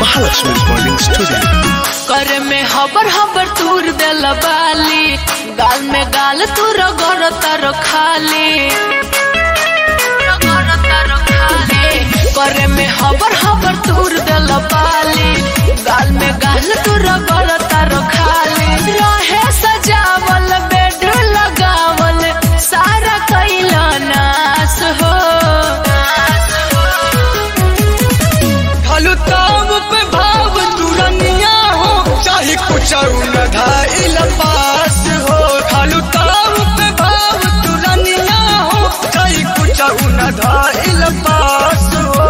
Mahalakshmi Recording Studio. करे में हबर हबर तूर देल बाली गाल में गाल तू रगड़ तारो खाली रगड़ तारो खाली। करे में हबर हबर तूर देल बाली गाल में गाल तू रगड़ तारो खाली रहे सजावल बेड लगावल सारा कैला नाश हो खालू ताव पे भाव तुरनिया हो चाहे कुछ न धाइल पास हो खालू ताव पे भाव तुरनिया हो चाहे कुछ न धाइल पास हो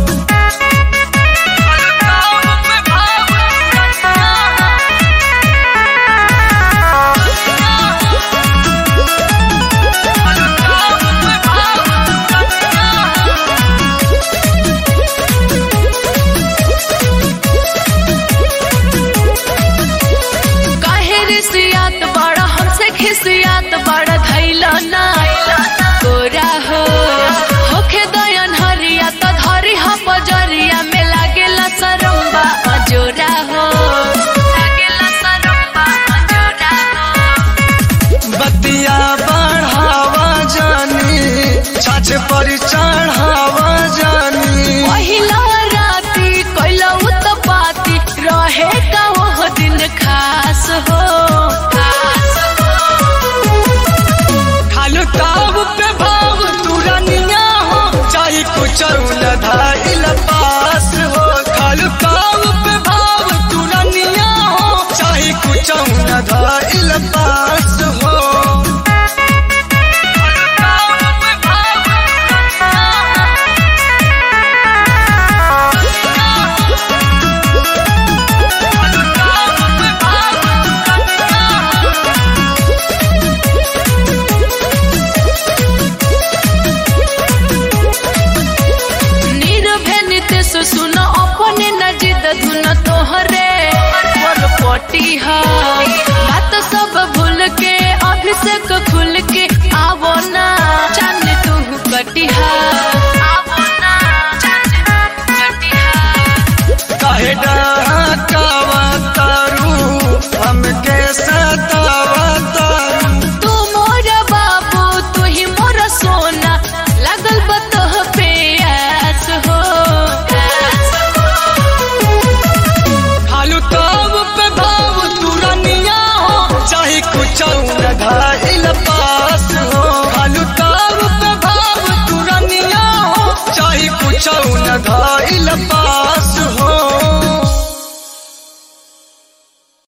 खालू ताव पे भाव तुरनिया खालू ताव पे भाव तुरनिया काहे रिसियात बड़ा हमसे खिसियात बड़ा धैला ना तोरा हो होखे दयन हरिया त धरी ह बजरिया में लागेला सरम्बा अजोरा हो लागेला सरम्बा अजोरा हो बतिया बढ़ावा जानी छाछ पर चढ़ावा जानी पहिला राती कैला उत्पाती रहे का वो दिन खास हो खास हो खालू ताव पे भाव तुरनिया हो चाहे कुछ न धाइल पास हो खालू ताव पे भाव तुरनिया हो चाहे कुछ न धाइल पास हो खालू ताव पे भाव खालू ताव पे भाव नीरवे नितेश सुन अपने न जिद धुन तोहरे पर पटी हा बात सब भूल के अभिषेक खुल के आवो ना चन तू कटिहा आवो ना चन तू कटिहा काहे डहकावा तारू हमके सतावा तारू तू मोर बाबू तू ही मोर सोना लगल बतह पे आस हो खालू ताव पे भाव तुरनिया हो चाहे कुछ न धाइल पास हो खालू ताव पे भाव तुरनिया हो चाहे कुछ न धाइल पास हो